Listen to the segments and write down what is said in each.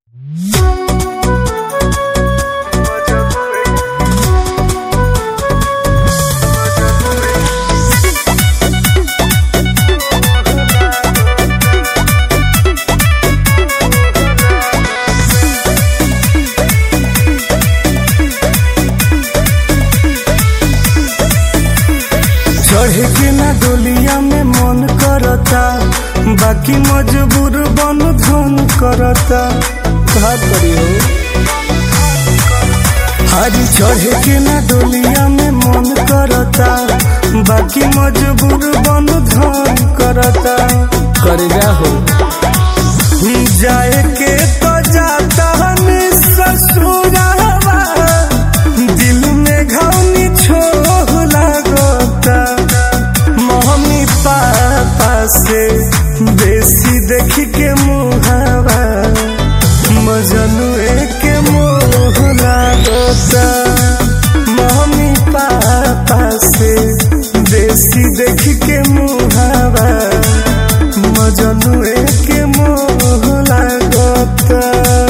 चढ़े के ना डोलिया में मन करता बाकी मजबूर बन धन करता का करी हो हरी चढ़े के ना डोलिया में मन करता बाकी मजबूर बन धन करता कर जा हो जाए के तो जाता हनी ससुरावा दिल में घावनी छोह लागता मम्मी पापा से बेसी देख के मुहावा मजनुए के मोह लागता मम्मी पापा से बेसी देख के मुहावा मजनुए के मोह लागता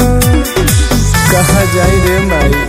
कहा जाई रे माई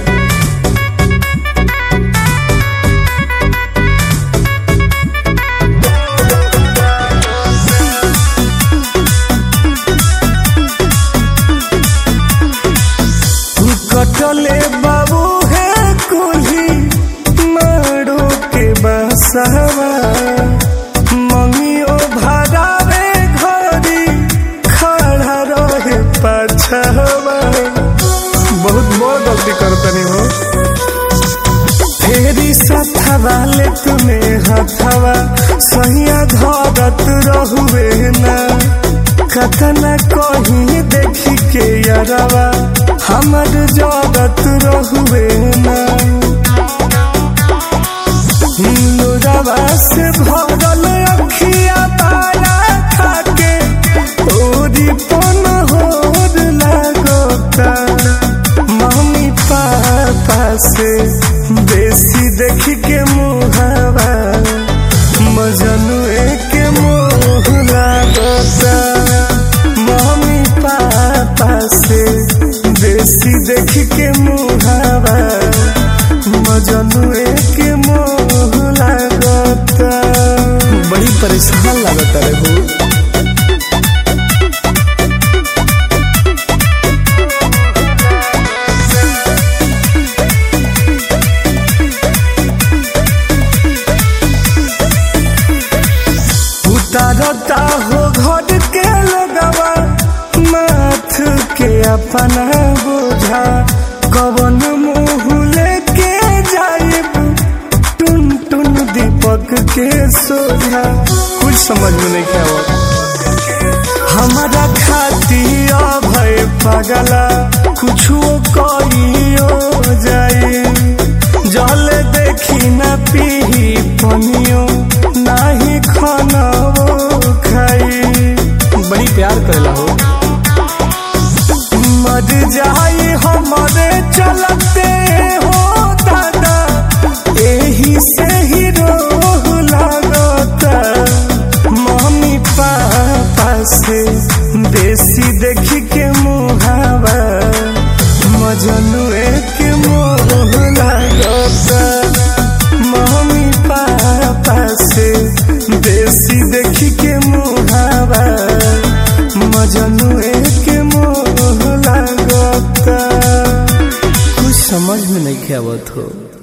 कटले बाबू है कुल्ही मारो के बसवा मंगियो भरावे घरी खड़ा रहे पछवा बहुत बड़ गलती करतनी हो फेरी सथवा ले तुम्हें हथवा सहिया धरत रहुए ना कतना कहीं देखी के यारवा हमर जगत रहुए ना लोरावा से भरल अखिया तारा खाके ओरी पन होर लागता मम्मी पापा से बेसी देख के मुहावा मजनुए के मोह लागता मम्मी पापा से बेसी देख के मुहावा मजनुए के मोह लागता बड़ी परेशान लागता रे हो उतारता हो घर के लगवा माथ के अपना बोझा कवन मुँह लेके जाइब टुन टुन दीपक के सोझा कुछ समझ में नहीं क्या हुआ हमारा खाती भय पगला कुछो कहियो जाए जल देखी न पी पनियो नाही खाना खाई बड़ी प्यार करेला हो मर जाई हमारे चलते हो दादा एही से ही रोह लागता मम्मी पापा से बेसी देख के मुहावा मजनुए के मोह लागता मम्मी पापा से बेसी देख के मुहावा मजनुए के मोह लागता कुछ समझ में नहीं आवत हो